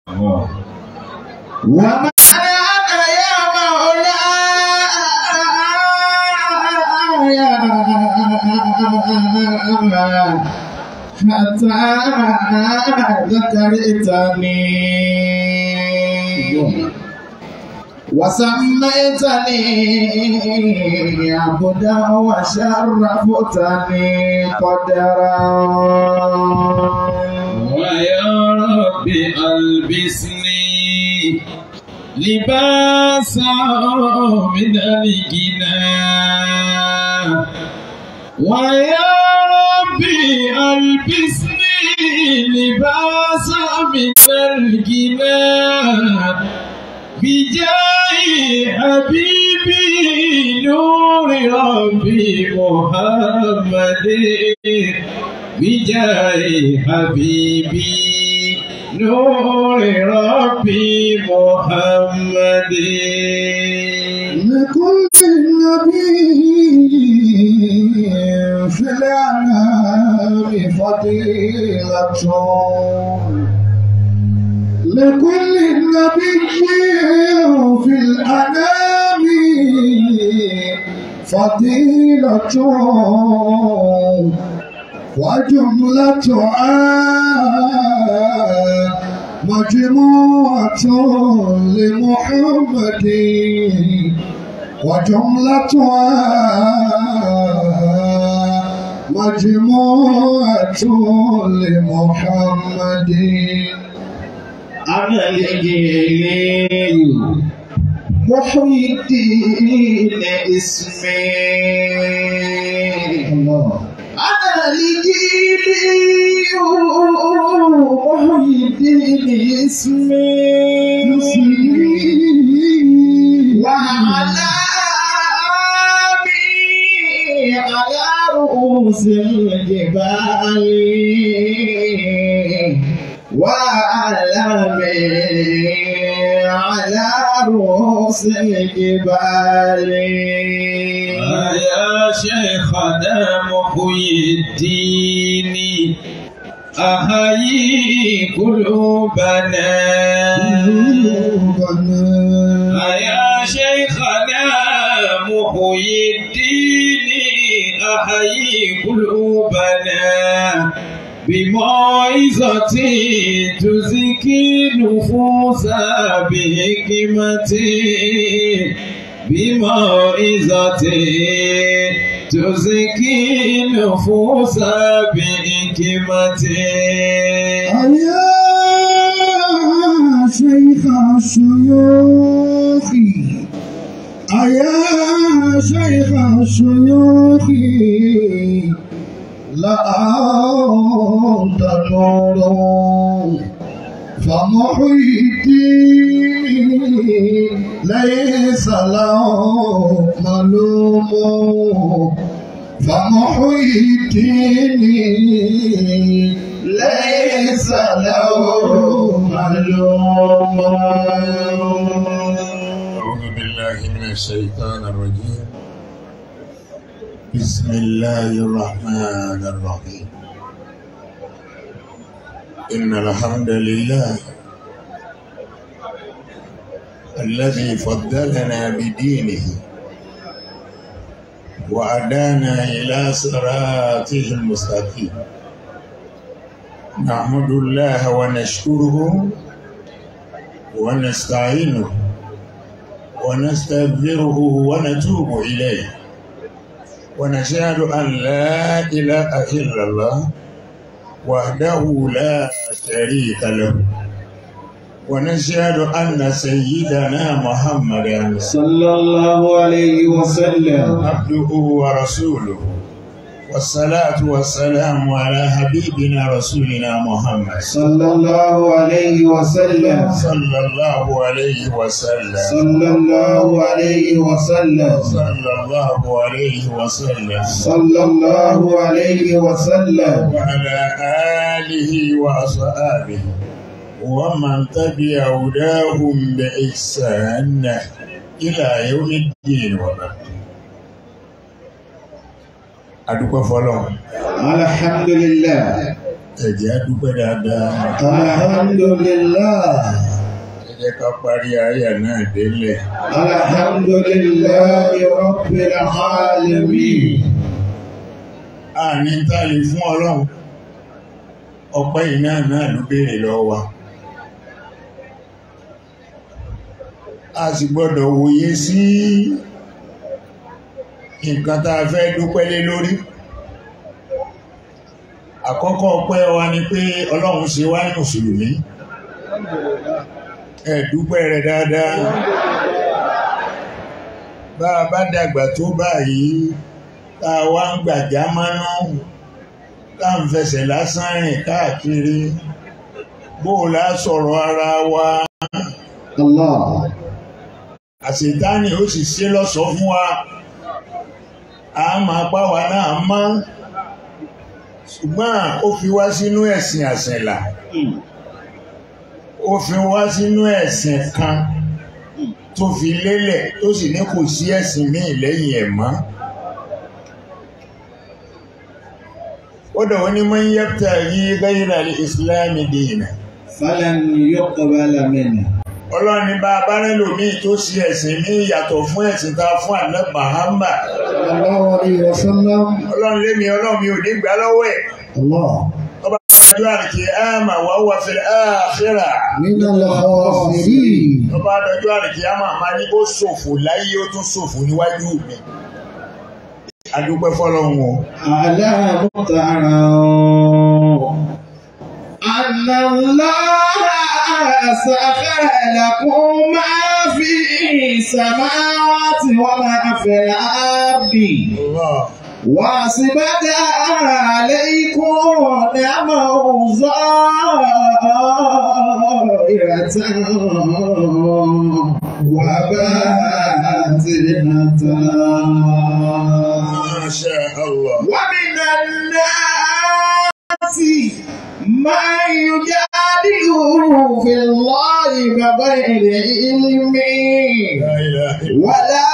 وما أنا يا مولاي حتى ذكرتني وسميتني عبدا وشرفتني قدرا ويا رب ألبسني لباسا من الغنى ويا ربي ألبسني لباسا من الغنى بجاه حبيبي نور ربي محمد بجاه حبيبي نور ربي محمد لكل نبي في الأعلام فضيلة لكل نبي في الأنام فضيلة وجملتها مجموعة لمحمد وجملتها مجموعة لمحمد أنا الجليل محي الدين اسمي الله أنا الجيل محي الدين اسمي وعلامي على رؤوس الجبال وعلامي على رؤوس الجبال يا شيخنا محيي الدين أحيي قلوبنا يا شيخنا محيي الدين أحيي قلوبنا بموعظة تزكي نفوس بحكمة بموعظة تزكي نفوس بحكمة يا شيخ الشيوخ يا شيخ الشيوخ لا أنت نور فمحي الدين ليس له ملوم فمحي الدين ليس له ملوم أعوذ بالله من الشيطان الرجيم بسم الله الرحمن الرحيم إن الحمد لله الذي فضلنا بدينه وأدانا إلى صراطه المستقيم نحمد الله ونشكره ونستعينه ونستغفره ونتوب إليه ونشهد أن لا إله إلا الله وحده لا شريك له ونشهد أن سيدنا محمدا صلى الله عليه وسلم عبده ورسوله والصلاة والسلام على حبيبنا رسولنا محمد صلى الله عليه وسلم صلى الله عليه وسلم صلى الله عليه وسلم صلى الله عليه وسلم صلى الله عليه وسلم وعلى آله وأصحابه ومن تبع هداهم بإحسان إلى يوم الدين وبعد adúpẹ́ fọlọ́run الحمد لله ẹ̀jẹ̀ á dúpẹ́ dáadáa. Alhamdulillah. ẹ jẹ́ ká parí àyà náà délẹ̀. Alhamdulillah Rabbil alamin. a ní tá a lè fún ọlọ́run ọpẹ́ iná náà ló béèrè lọ́wọ́ wa. a sì gbọ́dọ̀ wòye sí nǹkan tá a fẹ́ dúpẹ́ lé lórí. àkọ́kọ́ ọpẹ́ wa ni pé ọlọ́run ṣe wá ní mùsùlùmí. ẹ dúpẹ́ rẹ̀ dáadáa. bá a bá dàgbà tó báyìí tá a wá ń gbàjá mọ́nà tá ń fẹsẹ̀ lásán rìn káàkiri bó o lá sọ̀rọ̀ ara wa Allah. àṣetánì ó sì ṣe lọ́sọ̀ọ́ fún wa a máa bá wa náà mọ́ ṣùgbọ́n ó fi wá sínú ẹ̀sìn àṣẹ̀là ó fi wá sínú ẹ̀sìn kan tó fi lélẹ̀ tó sì ní kò sí ẹ̀sìn míì lẹ́yìn ẹ̀ mọ́. ودعو من يبتغي غير الإسلام دينا Falan yuqbala minhu. ọlọ́run ní bá a bá rẹ́ lòmíì tó ṣe ẹ̀sìn ní ìyàtọ̀ fún ẹ̀sìn tá a fún àná Muhammad Sallallahu alayhi wa sallam. ọlọ́run lémi ọlọ́run mi ò ní gbà lọ́wọ́ ẹ̀ Allah. ọba àjọ àrìkì àmà wà wà fil akhirah Min al-khasirin. ọba àjọ àrìkì àmà máa ní ó ṣòfò láyé ó tún ṣòfò níwájú mi adúpẹ́ fọlọ́run o على مطعم أن الله سخر لكم ما في السماوات وما في الأرض Allah وأسبغ عليكم نعمه ظاهرة وباطنة ma sha Allah ومن الناس من يجادل في الله بغير علم la ilaha illa ولا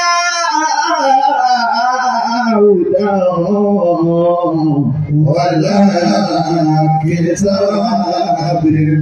هدى ولا كتاب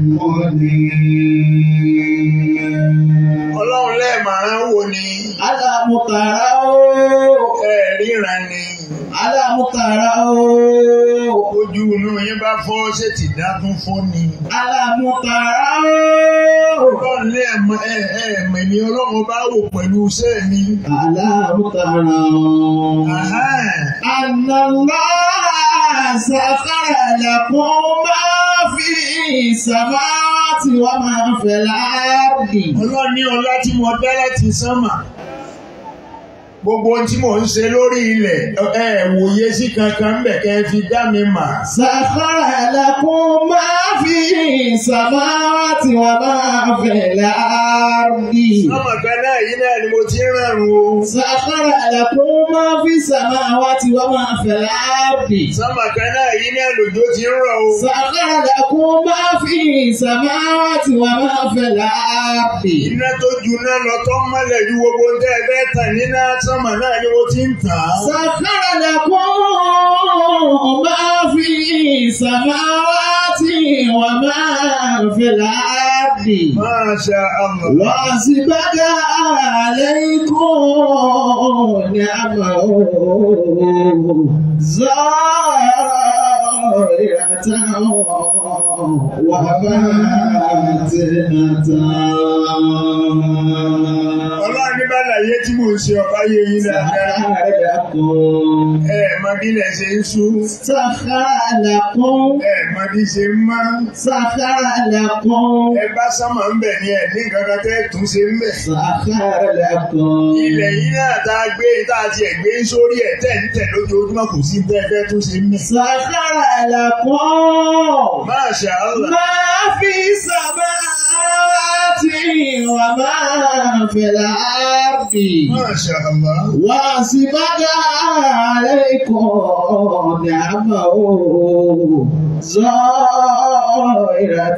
منير ọlọ́run lẹ́ẹ̀mọ̀ràn wo ni alámútàrá ó ẹ̀ríran ni alámútàrá ó ojú inú yín bá fọ́ ṣé ti dá tún fọ́ ni. alámútàrá ó ọlọ́run lẹ́ẹ̀mọ̀ ẹ̀ẹ̀mẹ̀ ni ọlọ́run bá wò pẹ̀lú iṣẹ́ mi. alámútàrá Àhá. ànàlá sàkàrà lẹ́kùn máa fi ìsàmáàtì wà máa fẹ̀ láàbì. ọlọ́run ní ọlá tí mo dá láti sánmà gbogbo ohun tí mò ń ṣe lórí ilẹ̀ ẹ wòye sí kankan ń bẹ̀ kẹ́ ẹ fi dá mi mà. sàkàrà lẹ́kùn máa fi ìsàmáàtì wà máa fẹ̀ láàbì. sánmà kan náà yìí náà ni mo ti ń ràrùn o. sàkàrà lẹ́kùn máa fi ìsàmáàtì wà máa fẹ̀ láàbì. sánmà kan náà yìí náà lòjò ti ń rọ̀ o. سخر لكم ما في السماوات وما في الأرض iná tó juná lọ tó mọ́lẹ̀ ju gbogbo ń tẹ́ ẹ fẹ́ tàn níná sánmà náà ni mo ti ń tàn án. سخر لكم ما في السماوات وما في الأرض Masha Allah. وأسبغ عليكم نعمه ظاهرة وباطنة Ọlọ́run ní bàlàyé tí mò ń ṣe ọ̀pá yé yín dáadáa. سخر لكم Ẹ mọ bí ilẹ̀ ṣe ń sú. سخر لكم Ẹ mọ bí ṣe ń mọ́. سخر لكم Ẹ bá sánmà ń bẹ̀ ní ẹ̀ ní nǹkan kan tẹ́ tún ṣe ń bẹ̀. سخر لكم Ilẹ̀ yìí náà tá a gbé tá a tiẹ̀ gbé sórí ẹ̀ tẹ̀ ń tẹ̀ lójoojúmọ́ kò sí tẹ́ fẹ́ tún ṣe ń bẹ̀. سخر لكم Masha Allah. ما في السماوات وما في الأرض Masha Allah. وأسبغ عليكم نعمه ظاهرة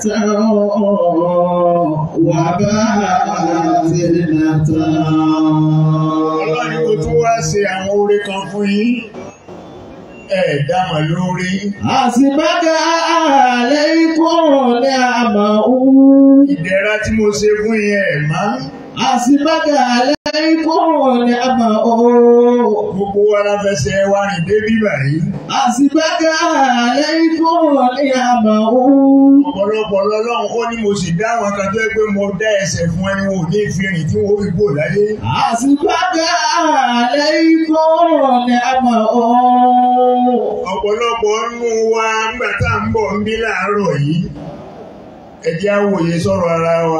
Ọlọ́run ní kò tún wá ṣe àwọn oore kan fún yín. ẹ̀ẹ́dámà lórí Àsìbákà alaykum ni'amahu. ìdẹ̀ra tí mo ṣe fún yẹn ẹ̀ má Àsìbákà alaykum ni'amahu. gbogbo wa la fẹsẹ̀ wa rìn débí báyìí Àsìbákà alaykum ni'amahu. ọ̀pọ̀lọpọ̀ lọ́lọ́run ó ní mo sì dá àwọn kan tó yẹ pé mo dá ẹsẹ̀ fún ẹni wọn ò ní fi rìn tí wọ́n fi gbò láyé Àsìbákà alaykum ni'amahu. ọ̀pọ̀lọpọ̀ nínú wa nígbà tá à ń bọ̀ ń bí láàárọ̀ yìí ẹ jẹ́ á wòye sọ̀rọ̀ ara wa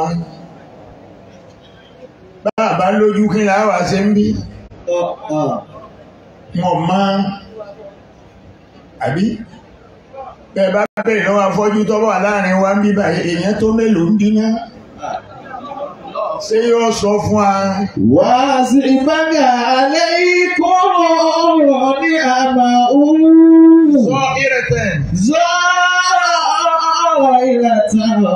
bàbá lójú kí là wá ṣe ń bí wọn mọ àbí bẹ́ẹ̀ bá bẹ̀rẹ̀ lọ́wọ́ afọ́jú tó wà láàrin wa ń bí báyìí èèyàn tó mélòó ń bí náà ṣé yóò sọ fún wa وَأَسْرِفَكَ عَلَيْكُمْ نِعَمَهُ sọ ìrẹtẹ̀ زَائِرَةً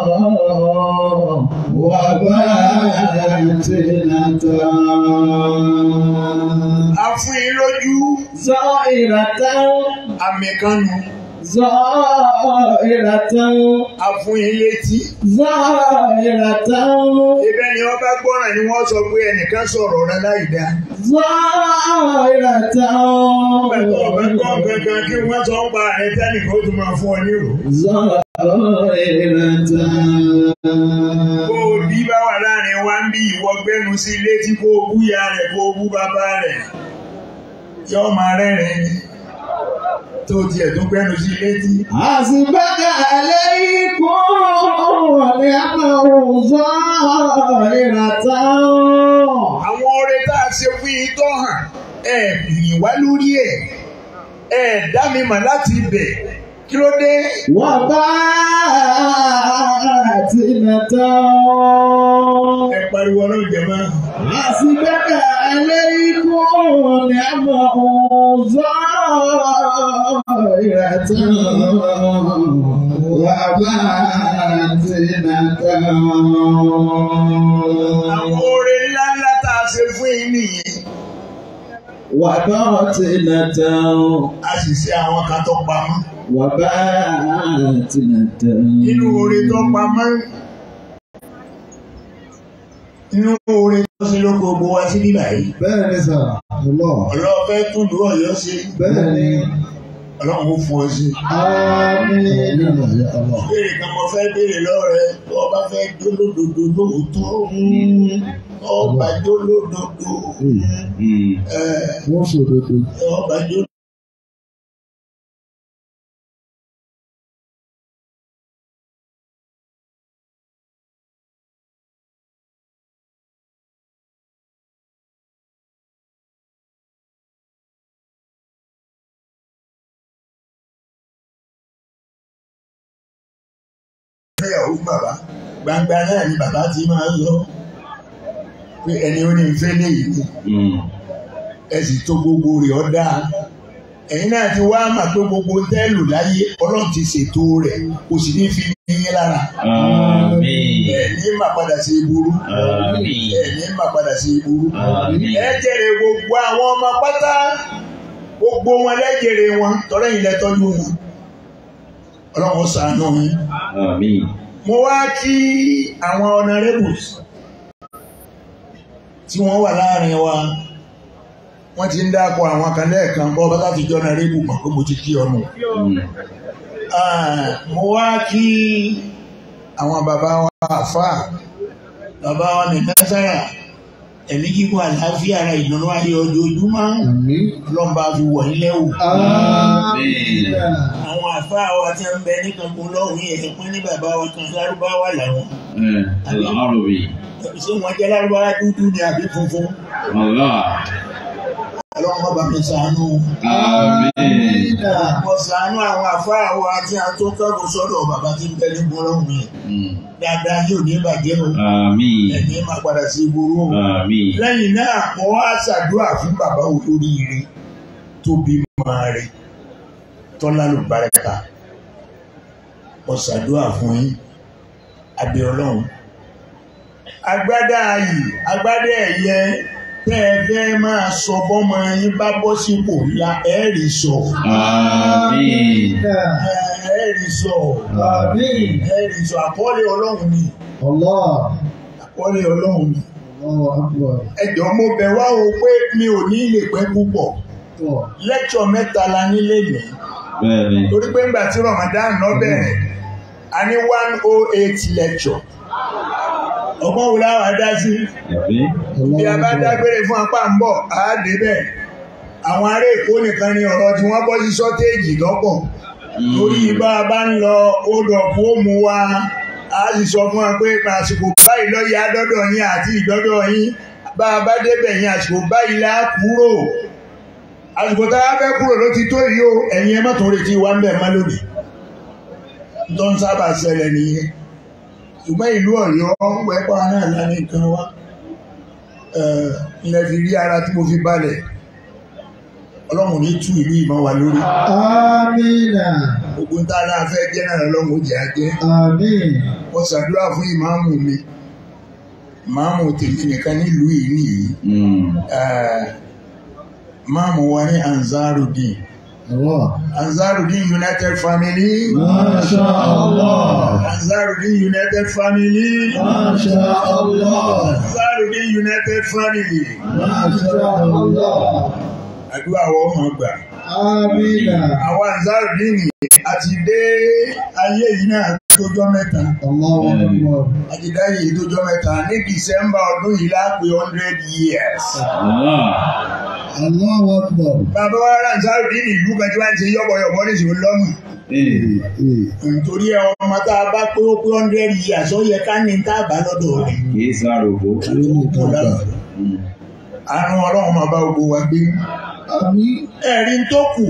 وَبَاطِنَةً a fún yín lójú زَائِرَةً àmì kan nù زَائِرَةً a fún yín létí زَائِرَةً ibẹ̀ ni wọ́n bá gbọ́ràn ni wọ́n sọ pé ẹnìkan sọ̀rọ̀ rẹ láì dáa زَائِرَةً Pẹ̀lú ọ̀bẹ kọ́ gangan kí wọ́n sọ ń pa ẹ̀ tẹ́nìkan ó tún máa fún ọ ní ìrò. زَائِرَةً Bó o bí bá wà láàrin wa ń bí ìwọ gbẹ́nu sí létí kó o bú ya rẹ̀ kó o bú bàbá rẹ̀. Yọ́ máa rẹ́rìn ni. Tó tiẹ̀ tún gbẹ́nu sí létí. حسبك عليكم ونعمه ظاهرة Àwọn oore tá a ṣe fún yín tó hàn, ẹ bìyìn wá lórí ẹ̀. Ẹ dá mi mà láti ibẹ̀. Kí ló dé? وباطنة Ẹ pariwo ọlọ́run jẹ máa. حسبك عليكم نعمه ظاهرة وباطنة Àwọn oore ńlá ńlá tá a ṣe fún yín nìyẹn. وباطنة A sì ṣe àwọn kan tó pamọ́. وباطنة nínú oore tó pamọ́ nínú oore tó ṣe ló gbogbo wa sí bíbà yìí bẹ́ẹ̀ ni sà ọlọ́ ọlọ́ọ̀fẹ́ tún lù ọ̀yọ́ sí bẹ́ẹ̀ ni ọlọ́run ó fún ọ sí àmín nínú ọ̀yọ́ ọlọ́ béèrè kan mo fẹ́ béèrè lọ́rẹ̀ tó ọba fẹ́ jólódodo lóòótọ́ ọba jólódodo ẹ wọ́n sòdodo ọba jólódodo. fẹ́yàwó bàbá gbangba náà ni bàbá ti máa ń lọ pé ẹni ó ní fẹ́ léyìí ni ẹ sì tó gbogbo rẹ̀ ọ́ dáa ẹ̀yin náà ti wá mà pé gbogbo tẹ́lù láyé ọlọ́run ti ṣètò rẹ̀ kò sì ní fi yín lára Àmín. ẹ̀ ní mà padà sí ìburú Àmín. ẹ̀ ní mà padà sí ìburú Àmín. ẹ jèrè gbogbo àwọn ọmọ pátá gbogbo wọn lẹ́jèrè wọn tọ́lẹ́yìn lẹ́tọ́jú wọn ọlọ́run ṣàánú yín Àmín. mo wá kí àwọn honourables tí wọ́n wà láàrin wa wọ́n ti ń dákọ̀ àwọn kan lẹ́ẹ̀kan bọ́ bá láti jọ honorable mọ̀ pé mo ti kí ọmọ Mm. mo wá kí àwọn bàbá wa àfà bàbá wa ní nẹ́sára ẹ̀mí kíkọ́ àlàáfíà ara ìdùnnú ayé ojoojúmọ́ àmín lọ́nba fi wọ̀ nílẹ̀ wò àmín àwọn àfà wa tí ń bẹ ní kankan lọ́hùn yẹn pín ní bàbá wa kan lárúbáwá làwọn Eh, Al-Arabi. ṣé wọ́n jẹ́ lárúbáwá dúdú ni àbí funfun Allah. ọlọ́run ọba mi ṣàánú Àmín. mo ṣàánú àwọn àfáà wa àti àwọn tó kẹ́kọ̀ọ́ sọ́dọ̀ bàbá tí ń bẹ ní gbọ́lọ́hùn mi Mm. dáadáa yóò ní ìbàjẹ́ o Àmín. ẹ̀ní máa padà sí ìgboro o Àmín. lẹ́yìn náà mo wá ṣàdúrà fún bàbá olóríire tó bímọ rẹ̀ tọ́lá ló bárẹ́ka mo ṣàdúrà fún yín abẹ́ ọlọ́run agbádá ayì agbádá ẹ̀yẹ tẹ́ ẹ fẹ́ máa sọ bọ́mọ yín bá bọ́ sípò ńlá ẹ̀ẹ́rì sọ Àmín. ẹ̀ẹ́rì sọ Àmín. ẹ̀ẹ́rì sọ àkọọ́lẹ̀ ọlọ́run ni Allah. àkọọ́lẹ̀ ọlọ́run ni Allahu Akbar. ẹjọ́ mo bẹ̀ wá o pé mi ò ní lè pẹ́ púpọ̀ Tọ́. lẹ́kṣọ̀ mẹ́ta la nílé mi Bẹ́ẹ̀ni. torí pé ńgbà tí Ramadan lọ bẹ̀rẹ̀ a ní one oh eight lecture ọgbọ́n wo láwọn adá sí Àbí? bí a bá dágbére fún apá ń bọ̀ á débẹ̀ àwọn ará Èkó nìkan ni ọ̀rọ̀ tí wọ́n bọ́ sí sọ́téèjì lọ́pọ̀ torí bá a bá ń lọ odò kó mu wa a sì sọ fún wa pé àsìkò báyìí lọ́yẹ̀ adọ́dọ̀ yín àti ìdọ́dọ̀ yín bá a bá débẹ̀ yín àsìkò báyìí lá kúrò àsìkò tá a fẹ́ kúrò ló ti tó yìí o ẹ̀yin ẹ má tó retí wa ń bẹ̀ má lónìí tó ń sábà ṣẹlẹ̀ nìyẹn ṣùgbọ́n ìlú Ọ̀yọ́ wẹ́pọ̀ náà lánàá nǹkan wá ilẹ̀ fi rí ara tí mo fi balẹ̀ ọlọ́run ní tú ìlú ìmọ̀ wa lórí Amina. gbogbo ń tá a náà fẹ́ jẹ́ náà lọ́run ó jẹ́ ajẹ́ Amin. wọ́n ṣàdúrà fún ìmáàmù mi ìmáàmù tèmi nìkan nílùú yìí nìyí Mm. Eh, ìmáàmù wa ní Ansarudeen Allah. Ansarudeen United Family Masha Allah. Ansarudeen United Family Masha Allah. Ansarudeen United Family Masha Allah. àdúrà wọ́n mọ̀ gbà. Amina. àwọn Ansarudeen àti dé ayé yìí náà tójọ́ mẹ́ta Allahu Akbar. àti dá yìí tójọ́ mẹ́ta ní December ọdún yìí lápé hundred years. Allah. Allahu Akbar. bàbá wa rà Ansarudeen ìlú kan tí wọ́n ti yọ̀bọ̀yọ̀bọ̀ ní ìṣòro lọ́mù. Eh. Eh. nítorí ẹ ọmọ tá a bá pé ó pé hundred years ó yẹ ká ní tá a bá lọ́dọ̀ rẹ̀. Kìí sárògbó. Lónìí kan gbà. Mm. àrùn ọlọ́run máa bá gbogbo wa gbé. Àmín. ẹ̀rí tó kù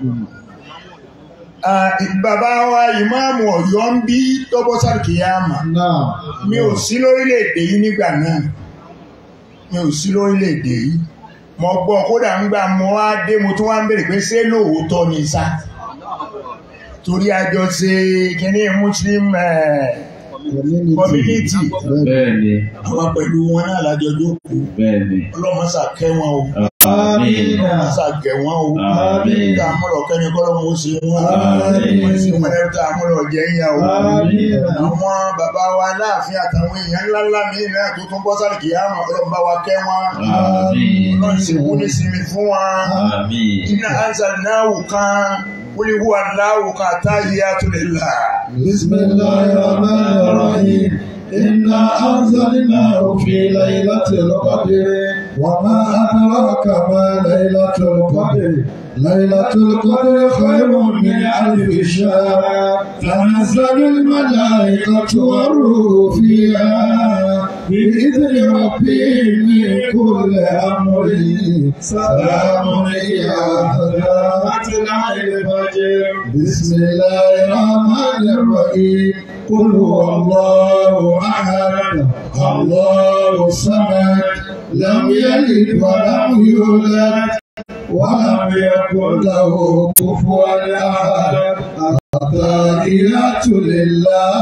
ah, bàbá wa ìmáàmù ọ̀yọ́ ń bí tọ́bọ́ sàkíyàmà Náà. mi ò sí lórílẹ̀‐èdè yìí nígbà náà mi ò sí lórílẹ̀‐èdè yìí mo gbọ́ kódà ń gbà mo wá dé mo tún wá ń bèrè pé ṣé lóòótọ́ ni sá torí àjọ ṣe kínní muslim eh, community Bẹ́ẹ̀ni. àwọn pẹ̀lú wọn náà lájọ jókòó Bẹ́ẹ̀ni. ọlọ́mọṣà kẹ́ wọn o Àmín. ọlọ́mọṣà gẹ̀ wọn o Àmín. tá a múlọ̀ kẹ́ni kọ́lọ́mọ ó ṣe wọn Àmín. wọ́n sì wọn lẹ́rú tá a múlọ̀ jẹ́ ń yà o. Àmín. àwọn bàbá wa láàfin àtàwọn èèyàn ńláńlá míì náà tó tún bọ́ sáré kìí àmọ́ ọlọ́mọba wa kẹ́ wọn Àmín. ọlọ́run sì kú ní sinmi fún wọn. Àmín. iná ansa náwó kan wíwí wà náwó kan táyé àtúndínlá. بسم الله الرحمن الرحيم إنا أنزلناه في ليلة القدر وما أدراك ما ليلة القدر ليلة القدر خير من ألف شهر تنزل الملائكة والروح فيها بإذن ربهم من كل أمر سلام هي حتى مطلع الفجر بسم الله الرحمن الرحيم قل هو الله أحد الله الصمد لم يلد ولم يولد ولم يكن له كفوا أحد التحيات لله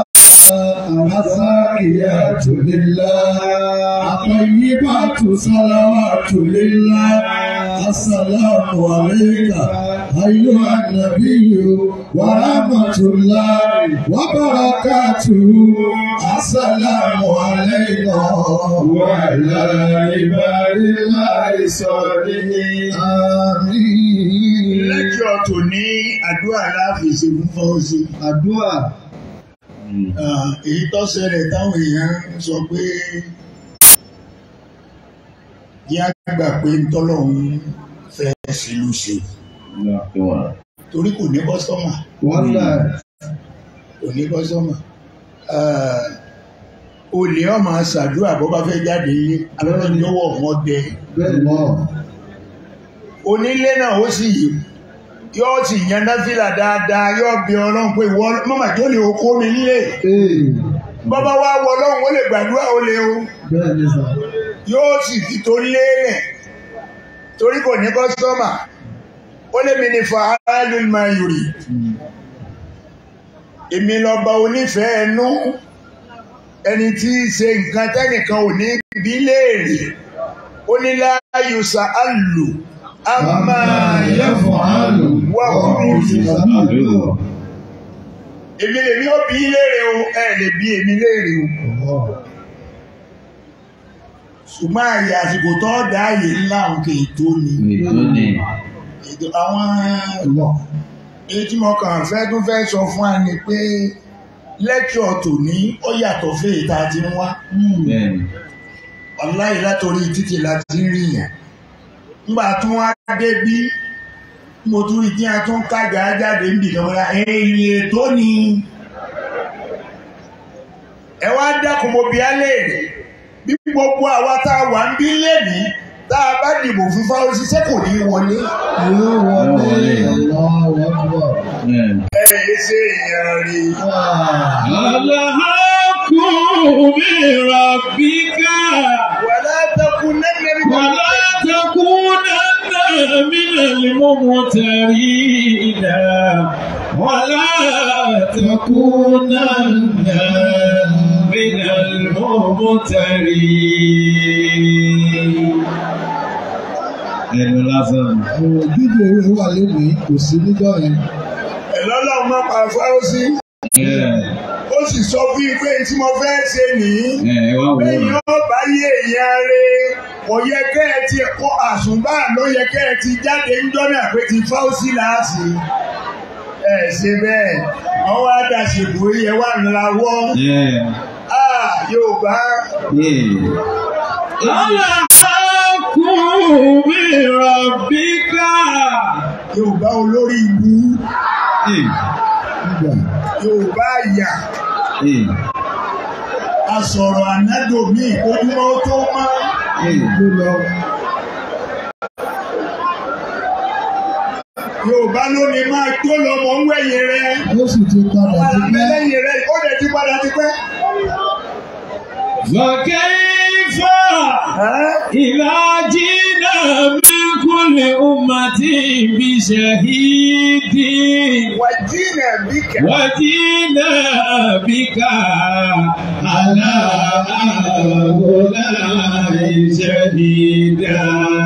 الزاكيات لله الطيبات صلوات لله السلام عليك أيها النبي ورحمة الله وبركاته السلام علينا وعلى عباد الله الصالحين آمين lẹ́jọ́ tó ní àdúrà láàfin ṣe fún fọ́ọ̀sì. àdúrà Mm. Ah, èyí tó ṣẹlẹ̀ táwọn èèyàn ń sọ pé yá gbà pé tọ́lọ́hún fẹ́ sílùú ṣe Allah kí wọ́n. torí kò ní kọ́sọ́mà wọ́n dà kò ní kọ́sọ́mà Ah, olè ọmọ ṣàdúrà bó bá fẹ́ jáde ilé alọ́lọ́dúnwọ̀ wọn dẹ bẹ́ẹ̀ mọ́ onílé náà ó sì yóò sì yan náfìlà dáadáa yóò bí ọlọ́run pé ìwọ mọ́mà tó lè okó mi nílé ee bọ́bá wá wọ ọlọ́run ó lè gbàdúrà ó lè o. bẹ́ẹ̀ ni sà yóò sì fi tó léèrè torí kò ní kọ́sọ́mà ó lé mi ní fàálù máa yòrì èmi lọ́ba onífẹ̀ẹ́ ẹnu ẹni tí í ṣe nǹkan tẹ́nìkan ò ní bí léèrè ó ní láàyò sàálù àmà yẹ́fọ̀álù wà wọ́n fún fi mi. sàálù. èmi lèmi ó bí léèrè o ẹ lè bí èmi léèrè o ṣùgbọ́n àyè àsìkò tó dá àyè ńlá òkè ètò ni Ètò ni. ètò àwọn Allah. èyí tí mo kàn fẹ́ tún fẹ́ sọ fún wa ni pé lẹ́kṣọ̀ tòní ó yàtọ̀ fún èyí tá a ti ń wá Bẹ́ẹ̀ni. ọláyé látòrí títì láti ń rí yẹn ńgbà tún wá dé bí mo tún rí tí a tún kájà jáde ń bì kan wọ́n èyí ètò ni ẹ wá dákun mo bí á léèrè bí gbogbo àwa tá a wà ń bí lẹ́nìí tá a bá dìbò fún fáwọn ṣiṣẹ́ kò ní wọlé Yóò wọlé Allahu Akbar. Bẹ́ẹ̀ni. ẹ ẹ ṣe èèyàn rí Ah. الحق من ربك wàlá takun nẹ́nẹ́rì ولا تكونن من الممترين ولا تكونن من الممترين ẹnu lásán Àwọn òdíje rẹ̀ wà lónìí kò sí níjọ́ yẹn. ẹ̀ lọ́lọ́run má pa fáwọn sí ẹ ó sì sọ fún yín pé tí mo fẹ́ ṣe nìyí. ẹ wá wò lẹ́yìn ó ó bá yé èèyàn rẹ̀ kò yẹ kẹ́ ẹ ti kọ́ àsùnbà ló yẹ kẹ́ ẹ ti jáde ńjọ́ náà pé ti fáwọ́sì láàsì. ẹ ṣe bẹ́ẹ̀ wọ́n wá dàṣèbò yẹ wà ńláwọ́ ẹ Yorùbá الحق من ربك Yorùbá olórí ìlú Nígbà Yorùbá àyà asọ̀rọ̀ ànádòmí ojúmọ́ tó mọ́ ló lọ. Yorùbá ló ní máa tó lọ mọ̀ ń wẹ̀yìn rẹ̀ Ó sì ti padà ti pẹ́. lẹ́yìn rẹ̀ ó lè ti padà ti pẹ́. فكيف إذا جئنا من كل أمة بشهيد wàjínà bíkà. وجئنا بك على هؤلاء شهيدا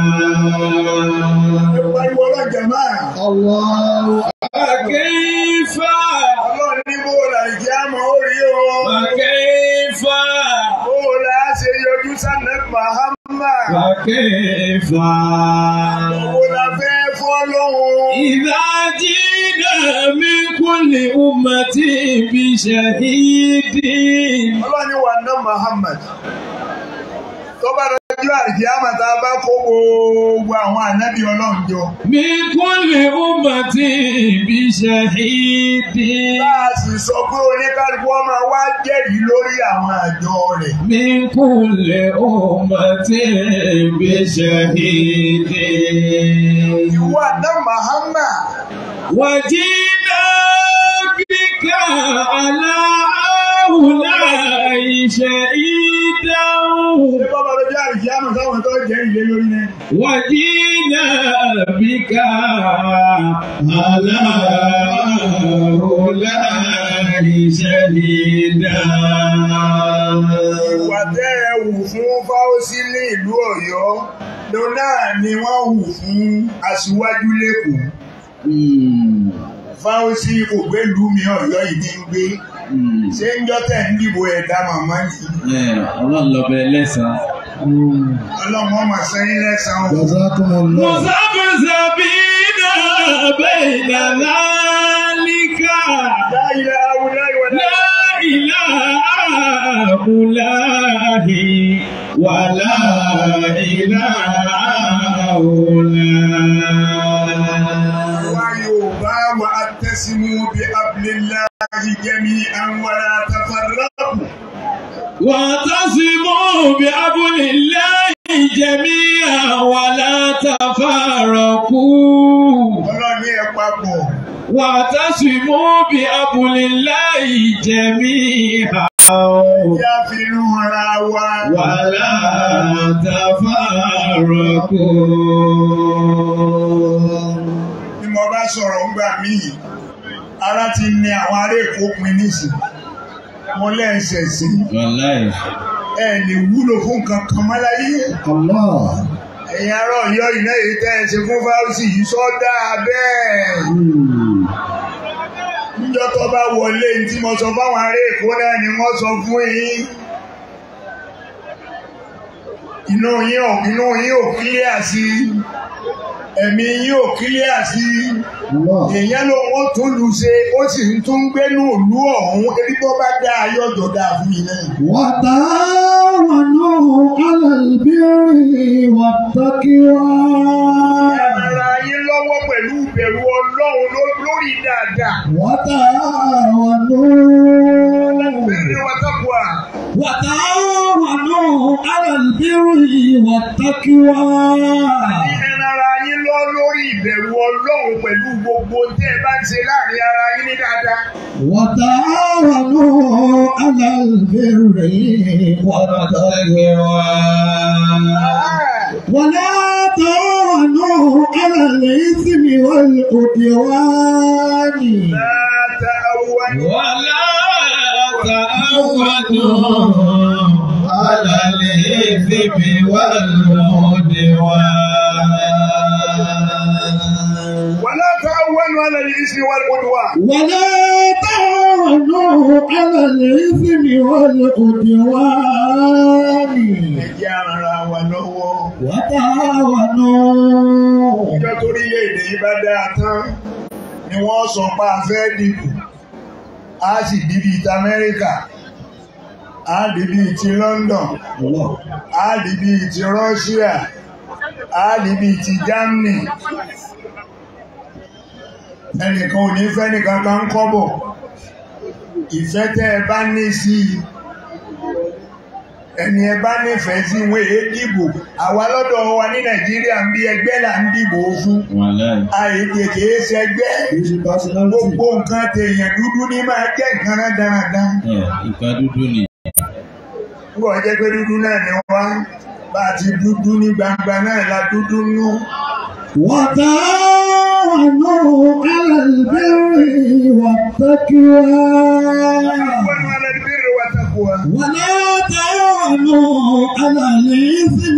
Pariwo ọlọ́jà máa. Allahu فكيف Ọlọ́run ní bó la ìjẹ́ àmọ́ ó rí o. فكيف Bó la ṣe yọjú sánà Mahama. فكيف Bó la fẹ́ fọ́ lóhun. إذا جئنا من كل أمة بشهيد Ọlọ́run ní wà ná Muhammad. Tó bá dọjú àìjẹ́ àmọ́ tá a bá kó gbogbo àwọn ànábì Ọlọ́run jọ. من كل أمة بشهيد Láà sì sọ pé oníkálukú ọmọ wa jẹ́rìí lórí àwọn àjọ rẹ̀. من كل أمة بشهيد Ìwà ná Mahama. وجئنا بك على هؤلاء شهيدا Ṣé bá bá dọjú àìjẹ́ àmọ́ táwọn tó jẹ́rìí lé lórí náà? وجينا بك على هؤلاء شهيدا Ìwà tẹ́ ẹ wù fún Fáwọ́sí ní ìlú Ọ̀yọ́ ló náà ni wọ́n wù fún aṣíwájú lẹ́kọ̀ọ́. Fáwọ́sí kò gbé ìlú mi Ọ̀yọ́ yìí ní gbé. Ṣé ń jọ́ tẹ̀ ń dìbò ẹ̀dá màmá yìí? Ọlọ́run lọ bẹ lẹ́sàn-án. Ọlọ́mọ mà sẹ́yìn lẹ́sàn-án. o. Jazakumullah. مذبذبين بين ذلك La ilaha illallah wa la لا إله إله إلا Wa Yorùbá wa attasimu bi hablillahi jami'an wa la tafarraqu. واعتصموا بحبل الله جميعا ولا تفرقوا Ọlọ́ni ẹ̀ papọ̀. واعتصموا بحبل الله جميعا Yá fi inú ara wa. ولا تفرقوا Bí mo bá sọ̀rọ̀ ńgbà míì, ara ti ní àwọn ará Èkó pin nísìn. Mo lẹ́ẹ̀sẹ̀ sí. Wàláì. ẹ lè wúlò fún nǹkan kan mọ́ láyé Allah. ẹ̀yin ará ọ̀yọ́ iná èyí tẹ́ ẹ ṣe fún fáwọ́sì yìí sọ́dá bẹ́ẹ̀ Hmm. níjọ́ tó bá wọlé ní tí mo sọ fáwọn ará èkó náà ni wọ́n sọ fún yín inú yín ò inú yín ò kílíà sí ẹ̀mí yín ò kílíà sí Allah. èèyàn ló wọ́n tún lù ṣe ó sì ń tún gbénú ìlú ọ̀hún ebi tó bá dá ayọ́jọ́ dáa fún yín náà. وتعاونوا على البر والتقوى ara yín lọ́wọ́ pẹ̀lú ìbẹ̀rù ọlọ́run ló- lórí dáadáa. وتعاونوا Bẹ́ẹ̀ni wọ́n tọ́kùwà. وتعاونوا على البر والتقوى Ẹran ara yín lọ lórí ìbẹ̀rù ọlọ́run pẹ̀lú gbogbo tẹ́ ẹ bá ń ṣe láàrin ara yín ní dáadáa. وتعاونوا على البر والتقوى ولا تعاونوا على الإثم والعدوان Láta àwọn ولا تعاونوا على الإثم والعدوان wọ́n láta àwọn alẹ́ ìsìn wọn kò wá. ولا تعاونوا على الإثم والعدوان Ẹ jẹ́ ara wa lọ́wọ́. وتعاونوا Ìjọ torílẹ̀-èdè yìí bá dáa tán ni wọ́n sọ pé a fẹ́ dìbò. A sì dìbì ti Amẹ́ríkà. A dìbì ti London. الله A dìbì ti Russia. A dìbì ti Germany. Ẹnìkan ò ní fẹ́ nìkan kan kọ́bọ̀. Ìfẹ́ tẹ́ ẹ bá ní sí i. Ẹni ẹ bá nífẹ̀ẹ́ sí ìwé dìbò. Àwa lọ́dọ̀ wa ní Nàìjíríà ń bí ẹgbẹ́ là ń dìbò fún. Wàláì. Àìdè kìí ṣẹgbẹ́. Is it personality? Gbogbo nǹkan tèèyàn dúdú ní máa jẹ́ nǹkan rán dáradára. Ẹ̀, Ìka dúdú ni. Nígbà wọ́n jẹ́ pé dúdú náà ni wá. Bá a ti dúdú ní gbangba náà la dúdú nú. وتعاونوا على البر والتقوى Wọ́n wá lẹ́nu bí ìrẹ̀wà tako wa. ولا تعاونوا على الإثم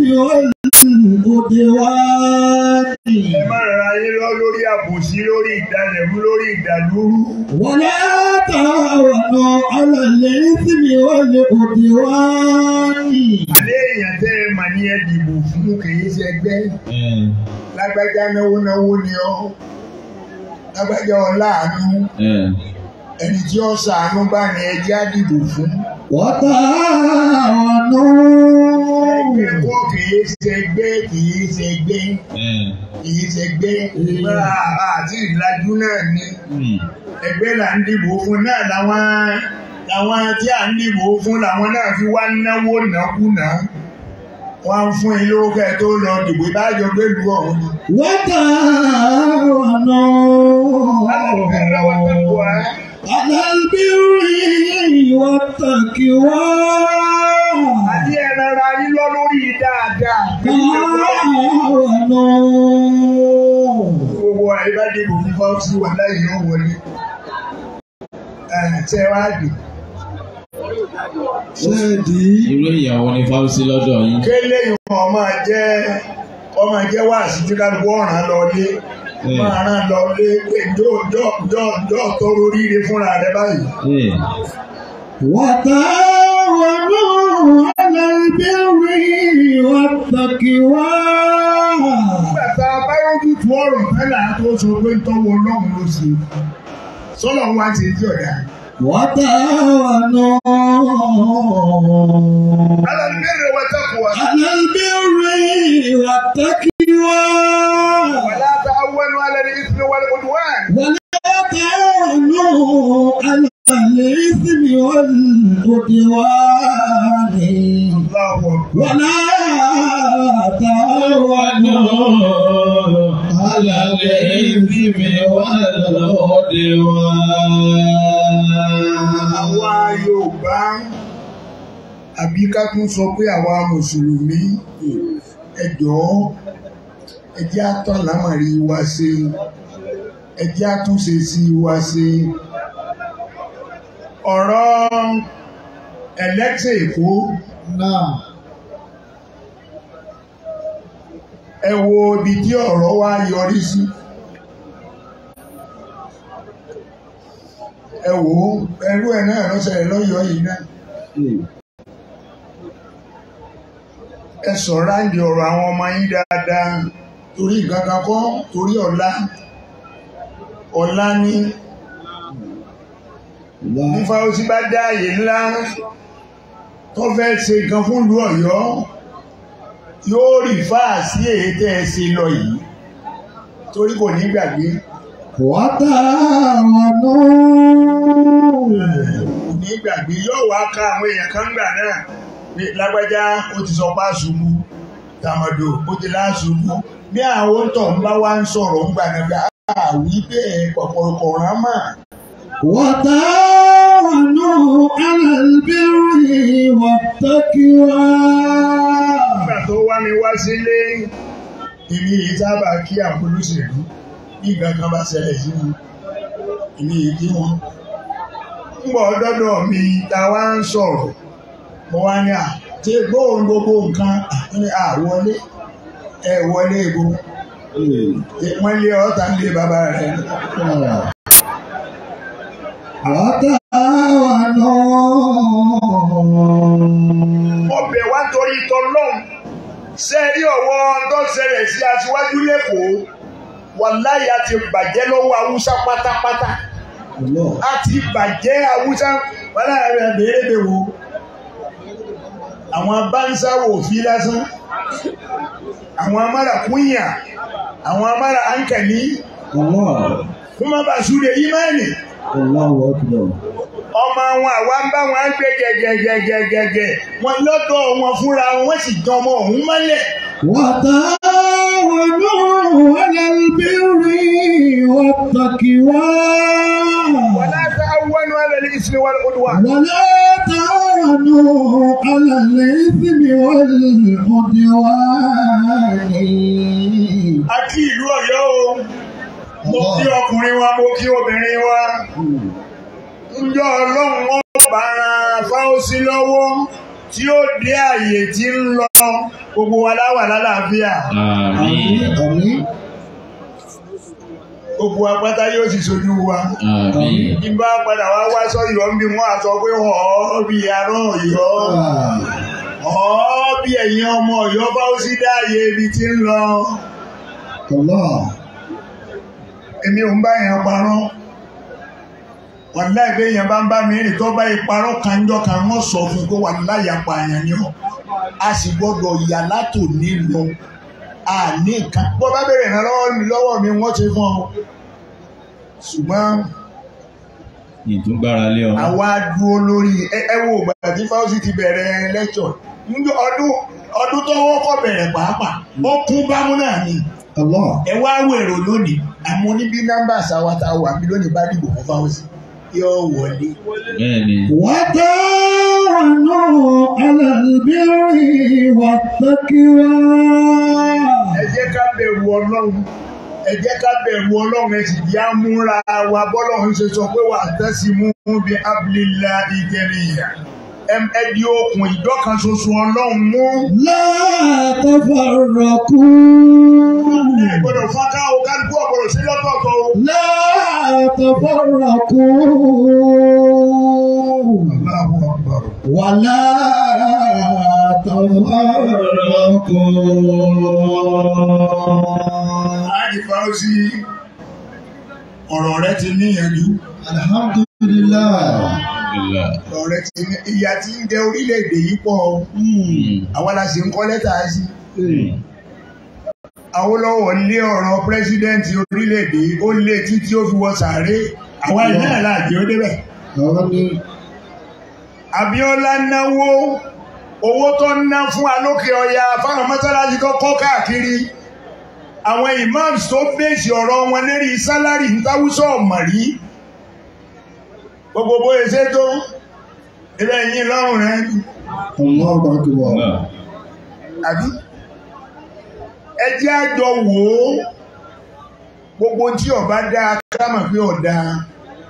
والعدوان Ẹ má rara yín lọ lórí àbòsí, lórí ìdálẹ̀mú, lórí ìdàlúrú. ولا تعاونوا على الإثم والعدوان Àlẹ́ èèyàn tẹ́ ẹ mà ní ẹ dìbò fún kìí ṣẹgbẹ́. Ẹ̀, Lágbájá náwó náwó ni ọ́. Lágbájá ọláàánú. ẹ̀, Ẹni tí ó ṣàánú bá ní ẹjẹ́ á dìbò fún. وتعاونوا Ẹgbẹ́ kọ́ kìí ṣẹgbẹ́ kìí ṣẹgbẹ́. ẹ̀, kìí ṣẹgbẹ́ máa àti ìlàjú náà ni hmm, ẹgbẹ́ là ń dìbò fún náà làwọn làwọn tí à ń dìbò fún làwọn náà fi wá náwó nákúnà wọ́n ń fún ilé owó kẹ́ tó lọ dìbò ìbájọ gbélú ọ̀hún ni. وتعاونوا على البر والتقوى àti ẹ̀rọ ara yín lọ lórí dáadáa. تعاونوا gbogbo àyíbá dìbò fún fọ́ọ̀sì wà láyé yóò wọlé. ẹ̀ tẹ́ wá dì. ṣéèdì irú ìyàwó ni Fáwọ́sí lọ́dọ̀ yín. kélé ìwọ̀n ọmọ jẹ́ ọmọ jẹ́ wá sí tí kálukú ọ̀ràn lọ lé máa rán lọ lé pé jọ́ jọ́ jọ́ jọ́ tó oríire fúnra rẹ báyìí. Ẹ̀, وتعاونوا على البر والتقوى nígbà tá a bá yọjú tu ọ̀rọ̀ tẹ́lẹ̀ á tó sọ pé tọ́wọ́ ọlọ́run ló ṣe sọ́lọ̀ wá ti di ọ̀dà. وتعاونوا alàlùbẹ́rẹ̀ wa tẹ́kọ̀ọ́ wa. على البر والتقوى wàlá ta awọ́nu alẹ́ ní ìsinmi wà ní odò wá. ولا تعاونوا على الإثم والعدوان Allahu Akbar. ولا تعاونوا على الإثم والعدوان. àwa Yorùbá àbí ká tún sọ pé àwa mùsùlùmí ẹ jọ̀ọ́ ẹ jẹ́ àtọ́ àlámọ̀rí wa ṣe ẹ jẹ́ àtúnṣe sí wa ṣe. ọ̀rọ̀ ẹlẹ́sẹ̀ èkó Náà. ẹ wo ibi tí ọ̀rọ̀ wa yọrí sí ẹ wò ó ẹrú ẹ̀ náà lọ́sẹ̀ lọ́yọ̀ọ́ yìí náà ẹ sọ̀rọ̀ àǹdí ọ̀rọ̀ àwọn ọmọ yín dáadáa torí ìgangan kọ́ torí ọ̀la ọ̀la ní nífa ó sì bá dá àyè ńlá tó fẹ́ ṣe nǹkan fún ìlú Ọ̀yọ́ yóò rí fáà sí èyí tẹ́ ẹ ṣe lọ yìí torí kò ní gbàgbé Wàtàwọ̀nù. kò ní gbàgbé yóò wá ká àwọn èèyàn kan gbà náà ní lágbájá ó ti sọ pa ṣubú tàmọ̀dò ó ti lá ṣubú bí àwọn tó ń bá wá ń sọ̀rọ̀ ń gbà náà bí àwí bẹ́ẹ̀ pọ̀pọ̀lọpọ̀ rán mà وتعاونوا على البر والتقوى nígbà tó wá mi wá sílé èmi yìí sábà kí àwọn olóṣèlú bí nǹkan kan bá ṣẹlẹ̀ sí mi èmi yìí kí wọn. ń bọ̀ dọ́dọ̀ mi ta wá ń sọ̀rọ̀ mo wá ní à tí gbóhùn gbogbo nǹkan ní à wọlé ẹ wọlé ebo wọ́n lé ọ̀tá ń lé bàbá rẹ̀ وتعاونوا ọbẹ̀ wá torí tọlọ́hún ṣe rí ọ̀wọ́ tó ṣẹlẹ̀ sí aṣíwájú lẹ́kọ̀ọ́ wàláyé àti bàjẹ́ lọ́wọ́ haúsá pátápátá àti bàjẹ́ haúsá wàláyé rẹ̀ béèrè wo àwọn bánsá wò fi lásán àwọn amára kúnyà àwọn amára ankàní الله fún má bàa súre ìmáàlì الله أكبر ọmọ àwọn àwa ń bá wọn gbé gẹgẹgẹgẹgẹ wọn lọ́dọ̀ wọn fúnra wọn wọ́n sì dán ọmọ ọ̀hún mọ́lẹ̀. وتعاونوا على البر والتقوى ولا تعاونوا على الإثم والعدوان ولا تعاونوا على الإثم والعدوان àti ìlú Ọ̀yọ́ o mo kí ọkùnrin wa mo kí obìnrin wa ńjọ́ Ọlọ́run wọn bá ran fáwọsí lọ́wọ́ tí ó dé àyè tí ń lọ gbogbo wa láwà lálàáfíà Àmín. آمين gbogbo apáta yóò sì sojú wa. Àmín. ìbá padà wá wá sọ́yọ́ ń bí wọ́n àsọ pé ọ̀ọ́ bí arán Ọ̀yọ́ ọ̀ọ́ bí ẹ̀yin ọmọ Ọ̀yọ́ bá ó sí dáàyè ibi tí ń lọ الله èmi ò ń bá èèyàn parọ́ wọ́n láì pé èèyàn bá ń bá mi rìn tó bá ìparọ́ kanjọ́ kan wọ́n sọ fún kó wà láyà pa àyàn ni ọ́ a sì gbọ́dọ̀ yà látò ní lọ a ní nǹkan bó bá bèrè náà lọ́wọ́ mi lọ́wọ́ mi wọ́n ṣe fún ọ ṣùgbọ́n Ìtúgbára lé ọ. àwa dúró lórí ẹ ẹ wo ìgbà tí fáwọsì ti bẹ̀rẹ̀ lẹ́kṣọ̀ níjọ́ ọdún ọdún tó wọ́kọ̀ bẹ̀rẹ̀ pàápàá ó kún bámú náà ni الله ẹ wá wèrò lónìí àmọ́ níbi nọ́mbà sáwátá wà mí lónìí bá dìbò fún fáwọsì yóò wọlé. Bẹ́ẹ̀ni. وتعاونوا على البر والتقوى ẹ jẹ́ ká bẹ̀rù ọlọ́run ẹ jẹ́ ká bẹ̀rù ọlọ́run ẹ sì di amúra wa bọ́lọ́run ṣe sọ pé wà á tẹ́sí mú bí abilélá ìjẹnìyà ẹ di okùn ìjọkan ṣoṣo ọlọ́run mú. لا تفرقوا ẹ gbọ́dọ̀ fọ́nká o kálukú ọ̀gbọ́dọ̀ sí lọ́tọ̀ọ̀tọ̀ o. لا تفرقوا Allahu Akbar. ولا تفرقوا Áàdì Fáwọ́sí ọ̀rọ̀ rẹ ti níyànjú. الحمد لله Alhamdulillah. Ọ̀rọ̀ rẹ ti ní ìyà tí ń jẹ orílẹ̀-èdè yìí pọ̀ o. Mm. Àwa la sì ń kọ́ lẹ́tà sí. Mm. Awólọ́wọ̀ lé ọ̀rọ̀ pírẹ́sídẹ́ǹtì orílẹ̀-èdè ó lé títí ó fi wọ sàárè. Àwa ìlú náà láàjì ó débẹ̀. آمين Abíọ́lá náwó owó tó ń ná fún alókè ọya fáwọn mọ́sálásí tó kọ́ káàkiri. Àwọn imams tó bèsì ọ̀rọ̀ wọn lérí sálárì ń táwùsọ̀ ọ̀mọ̀rí. Gbogbo bóyá ṣe tó ilé yín lọ́rùn rẹ̀ الله أكبر Allah. àbí. Ẹ jẹ́ àjọ wò ó gbogbo tí ọba dá kámọ̀ pé ọ̀dà.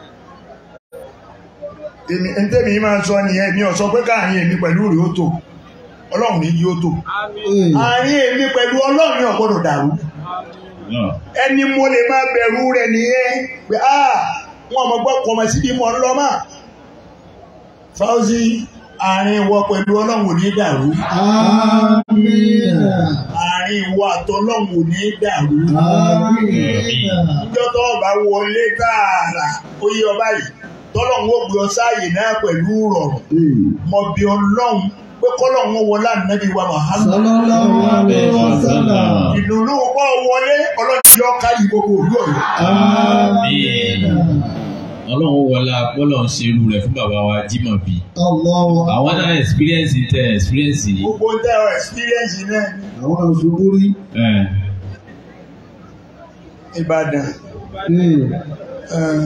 Èmi ntẹ́mi máa sọ nìyẹn mi ò sọ pé káàrin èmi pẹ̀lú rèé ó tò. ọlọ́run ní yóò tó àárín èmi pẹ̀lú ọlọ́run ní ọ̀gbọ́dọ̀ dàrú Allah. ẹni mo lè máa bẹ̀rù rẹ̀ nìyẹn pé a wọn mọ̀ gbọ́ kọmọ síbi mọ̀ ń lọ mà Fauzi àárín ìwọ pẹ̀lú ọlọ́run ò ní dàrú Amina. àárín ìwọ àtọlọ́run ò ní dàrú Amina. níjọ́ tó bá wọlé tààrà ó yí ọba yìí tọ́lọ́run ó gbé ọ sáàyè náà pẹ̀lú rọrùn mọ̀ bí ọlọ́run pé kọ́lọ́run ó wọlé ànábì wa Muhammad Sallallahu alaihi wasallam. ìdùnnú pọ̀ wọlé ọlọ́run yọ káyì gbogbo òlú ọ̀yọ́. Amina. Ọlọ́run wọlé apọ́lọ̀ ń ṣerú rẹ̀ fún bàbá wa Jímọ̀ bí. Allahu Àwọn náà experience tẹ experience yìí. gbogbo ń tẹ́ ọ experience náà ní àwọn òṣùgbó rí. Ẹ̀, Ìbàdàn eh,